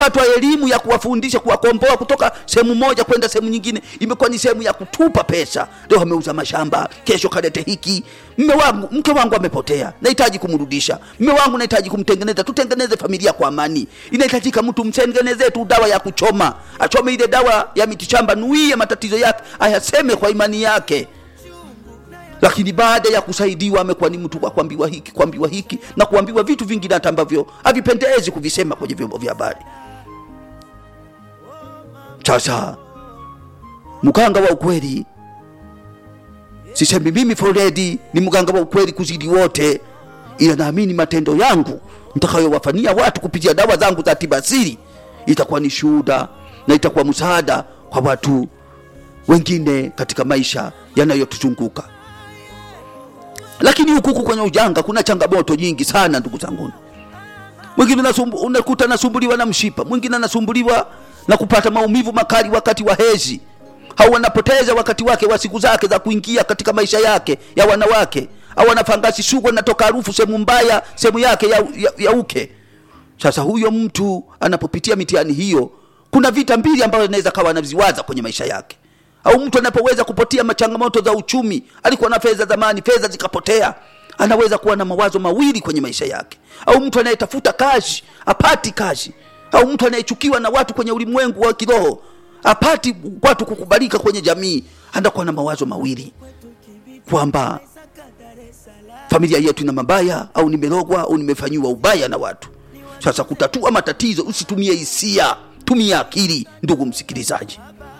watu wa elimu ya kuwafundisha kuwakomboa kutoka sehemu moja kwenda sehemu nyingine imekuwa ni sehemu ya kutupa pesa leo ameuza mashamba kesho kalete hiki mme wangu mke wangu amepotea nahitaji kumrudisha mme wangu nahitaji kumtengeneza tutengeneze familia kwa amani inahitajika mtu mtengenezee tu dawa ya kuchoma achome ile dawa ya mitishamba nuie matatizo yake ayaseme kwa imani yake lakini baada ya kusaidiwa amekuwa ni mtu wa kuambiwa hiki kuambiwa hiki na kuambiwa vitu vingine hata ambavyo havipendezi kuvisema kwenye vyombo vya habari sasa mganga wa ukweli sisemi mimi Fredi ni mganga wa ukweli kuzidi wote ila naamini matendo yangu nitakayowafanyia watu kupitia dawa zangu za tibasiri itakuwa ni shuhuda na itakuwa msaada kwa watu wengine katika maisha yanayotuzunguka lakini huku kwenye ujanga kuna changamoto nyingi sana ndugu zangu mwingine unasumbu- unakuta anasumbuliwa na mshipa mwingine anasumbuliwa na kupata maumivu makali wakati wa hezi au anapoteza wakati wake wa siku zake za kuingia katika maisha yake ya wanawake au anafangasi sugu anatoka harufu sehemu mbaya sehemu yake ya, ya, ya uke sasa huyo mtu anapopitia mitihani hiyo kuna vita mbili ambazo inaweza kawa anaziwaza kwenye maisha yake au mtu anapoweza kupotea machangamoto za uchumi alikuwa na fedha zamani fedha zikapotea anaweza kuwa na mawazo mawili kwenye maisha yake au mtu anayetafuta kazi apati kazi au mtu anayechukiwa na watu kwenye ulimwengu wa kiroho apati watu kukubalika kwenye jamii anakuwa na mawazo mawili kwamba familia yetu ina mabaya au nimerogwa au nimefanyiwa ubaya na watu sasa kutatua matatizo usitumie hisia tumia akili ndugu msikilizaji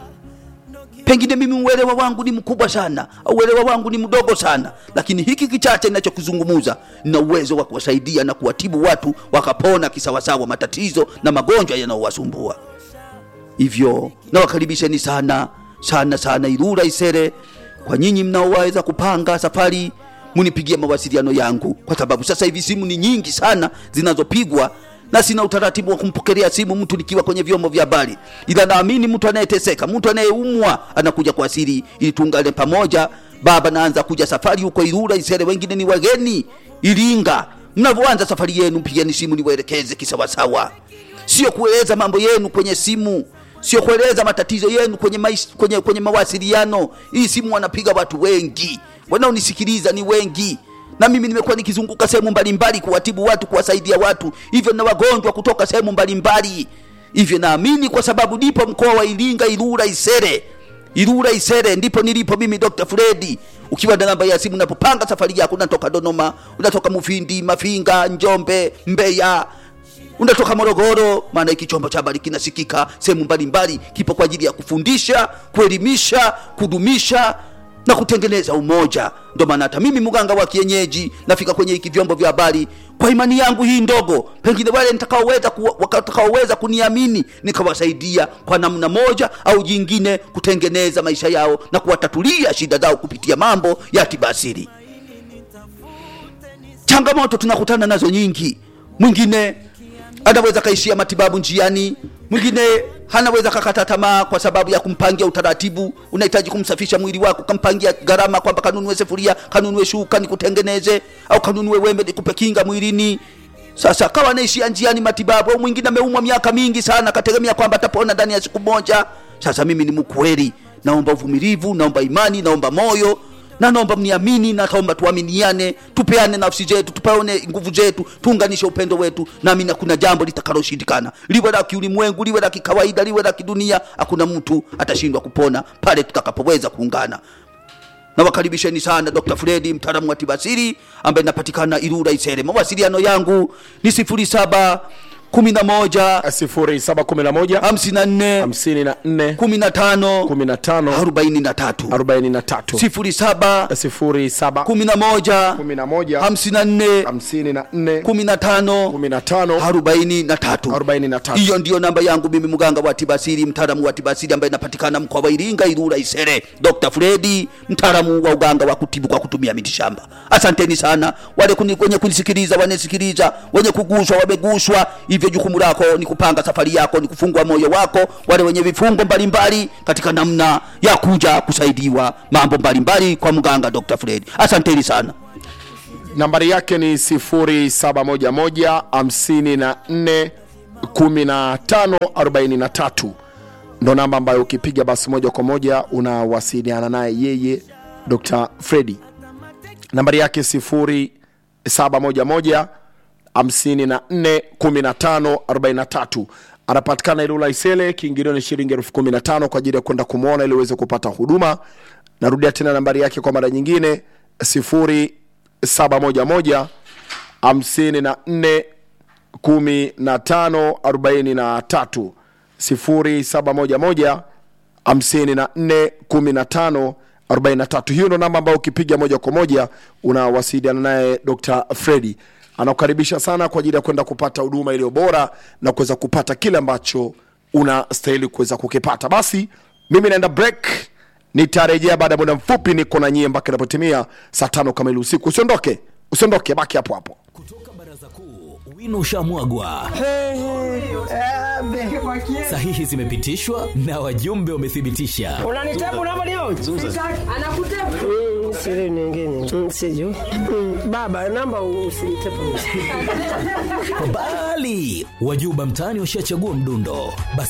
pengine mimi uelewa wangu ni mkubwa sana au uelewa wangu ni mdogo sana lakini hiki kichache ninachokizungumuza nina uwezo wa kuwasaidia na kuwatibu watu wakapona kisawasawa matatizo na magonjwa yanayowasumbua hivyo nawakaribisheni sana sana sana irura isere kwa nyinyi mnaowaweza kupanga safari munipigie mawasiliano yangu kwa sababu sasa hivi simu ni nyingi sana zinazopigwa na sina utaratibu wa kumpokelea simu mtu nikiwa kwenye vyombo vya habari ila naamini mtu anayeteseka mtu anayeumwa anakuja kwa asili ili tuungane pamoja baba naanza kuja safari huko irura isere wengine ni wageni iringa mnavyoanza safari yenu pigeni simu niwaelekeze kisawasawa sio kueleza mambo yenu kwenye simu sio kueleza matatizo yenu kwenye, mais, kwenye, kwenye mawasiliano hii simu wanapiga watu wengi wanaonisikiliza ni wengi na mimi nimekuwa nikizunguka sehemu mbalimbali kuwatibu watu kuwasaidia watu hivyo na wagonjwa kutoka sehemu mbalimbali hivyo naamini kwa sababu nipo mkoa wa iringa irura isere irura isere ndipo nilipo mimi dr fredi ukiwa na namba ya simu unapopanga safari yako unatoka dodoma unatoka mufindi mafinga njombe mbeya unatoka morogoro maana hiki chombo cha habari kinasikika sehemu mbalimbali kipo kwa ajili ya kufundisha kuelimisha kudumisha na kutengeneza umoja ndo maana hata mimi mganga wa kienyeji nafika kwenye hiki vyombo vya habari kwa imani yangu hii ndogo pengine wale nitakaoweza ku, watakaoweza kuniamini nikawasaidia kwa namna moja au jingine kutengeneza maisha yao na kuwatatulia shida zao kupitia mambo ya tibasiri changamoto tunakutana nazo nyingi mwingine anaweza kaishia matibabu njiani mwingine hanaweza kakata tamaa kwa sababu ya kumpangia utaratibu unahitaji kumsafisha mwili wako kampangia gharama kwamba kanunue sefuria kanunue shuka nikutengeneze au kanunue wembe nikupe kinga mwilini sasa kawa anaishia njiani matibabu au mwingine ameumwa miaka mingi sana kategemea kwamba atapona ndani ya siku moja sasa mimi ni mkweli naomba uvumilivu naomba imani naomba moyo na naomba mniamini na naomba tuaminiane tupeane nafsi zetu tupeane nguvu zetu tuunganishe upendo wetu naamini hakuna jambo litakaloshindikana liwe la kiulimwengu liwe la kikawaida liwe la kidunia hakuna mtu atashindwa kupona pale tutakapoweza kuungana nawakaribisheni sana dr fredi mtaalamu wa tibasiri ambaye napatikana irura isere mawasiliano yangu ni sifuri saba kumi na moja sifuri saba kumi na moja hamsini na nne hamsini na nne kumi na tano kumi na tano arobaini na tatu arobaini na tatu sifuri saba sifuri saba kumi na moja kumi na moja hamsini na nne hamsini na nne kumi na tano kumi na tano arobaini na tatu arobaini na tatu hiyo ndiyo namba yangu mimi mganga wa tibasiri mtaalamu wa tibasiri ambaye napatikana mkoa wa iringa irura isere dr fredi mtaalamu wa uganga wa kutibu kwa kutumia mitishamba asanteni sana wale kuni, wenye kunisikiliza wanasikiliza wenye kuguswa wameguswa hivyo jukumu lako ni kupanga safari yako ni kufungua moyo wako wale wenye vifungo mbalimbali katika namna ya kuja kusaidiwa mambo mbalimbali kwa mganga dr fredi asanteni sana nambari yake ni sifuri saba moja moja hamsini na nne 1543 ndo namba ambayo ukipiga basi moja kwa moja unawasiliana naye yeye dr fredi nambari yake 0711 541543 anapatikana ilula isele kiingilio ni shilingi elfu kumi na tano kwa ajili ya kwenda kumwona ili uweze kupata huduma narudia tena nambari yake kwa mara nyingine 0711 54 15 43 0711 54 15 43 hiyo ndo namba ambayo ukipiga moja kwa moja unawasiliana naye dr fredi anakukaribisha sana kwa ajili ya kwenda kupata huduma iliyo bora na kuweza kupata kile ambacho unastahili kuweza kukipata basi mimi naenda break nitarejea baada ya muda mfupi niko na nyie mpaka inapotimia saa tano kamili usiku usiondoke usiondoke baki hapo hapo kutoka baraza kuu wino ushamwagwa sahihi zimepitishwa na wajumbe wamethibitisha unanitabu namba leo Anakutepa. Mm, siri nyingine Mm, sijui Mm, baba namba usinitepu bali wajuba mtaani washachagua mdundo basi